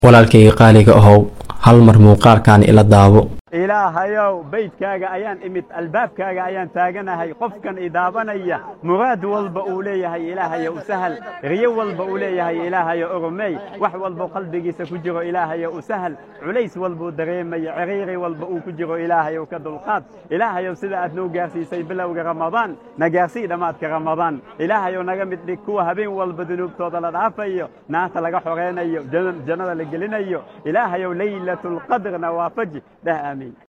walaalkayga qaaliga ahow hal mar muuqaalkan ila daabo ilaahayow baydkaaga ayaan imid albaabkaaga ayaan taaganahay qofkan idaabanaya muraad walba uu leeyahay ilaahayo u sahal riyo walba uu leeyahay ilaahayo oromey wax walba qalbigiisa ku jiro ilaahayo u sahal culays walbuu dareemaya ciriiri walba uu ku jiro ilaahayow ka dulqaad ilaahayow sida aad noo gaarsiisay bilowga ramadaan na gaarsii dhammaadka ramadaan ilaahayow naga mid dhig kuwa habeen walba dunuubtooda la dhaafayo naarta laga xoreynayo jannada la gelinayo ilaahayow laylatulqadrna waafaji dheh aamiin